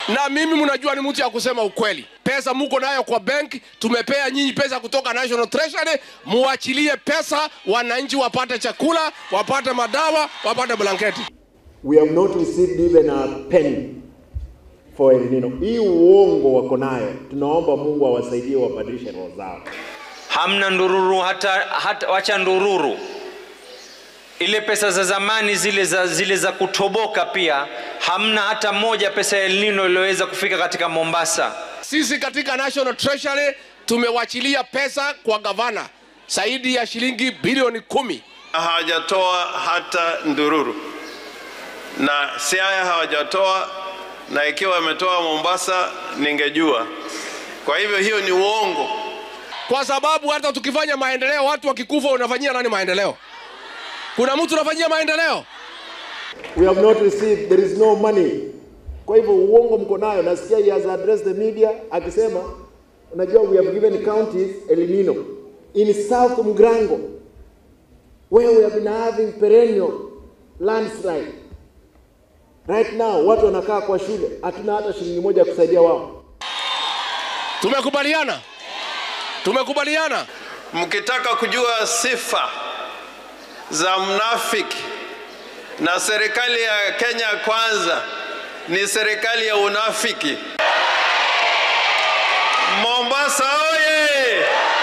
Na mimi mnajua ni mtu ya kusema ukweli. Pesa muko nayo kwa bank, tumepea nyinyi pesa kutoka National Treasury, muachilie pesa, wananchi wapate chakula, wapate madawa, wapate blanketi. We have not received even a penny for El Nino. Hii uongo wako nayo, tunaomba Mungu awasaidie wabadilishe roho zao. hamna ndururu hata, hata wacha ndururu ile pesa za zamani zile za, zile za kutoboka pia hamna hata moja pesa ya El Nino iliyoweza kufika katika Mombasa. Sisi katika National Treasury tumewachilia pesa kwa gavana zaidi ya shilingi bilioni kumi. hawajatoa hata ndururu, na Siaya hawajatoa, na ikiwa wametoa Mombasa ningejua. Kwa hivyo hiyo ni uongo. kwa sababu hata tukifanya maendeleo, watu wakikufa, unafanyia nani maendeleo? Kuna mtu unafanyia maendeleo? We have not received, there is no money. Kwa hivyo uongo mko nayo. Nasikia he has addressed the media akisema, unajua we have given counties El Nino in South Mugrango where we have been having perennial landslide. Right now watu wanakaa kwa shule, hatuna hata shilingi moja ya kusaidia wao. Tumekubaliana, tumekubaliana. Mkitaka kujua sifa za mnafiki na serikali ya Kenya Kwanza ni serikali ya unafiki. Mombasa oye!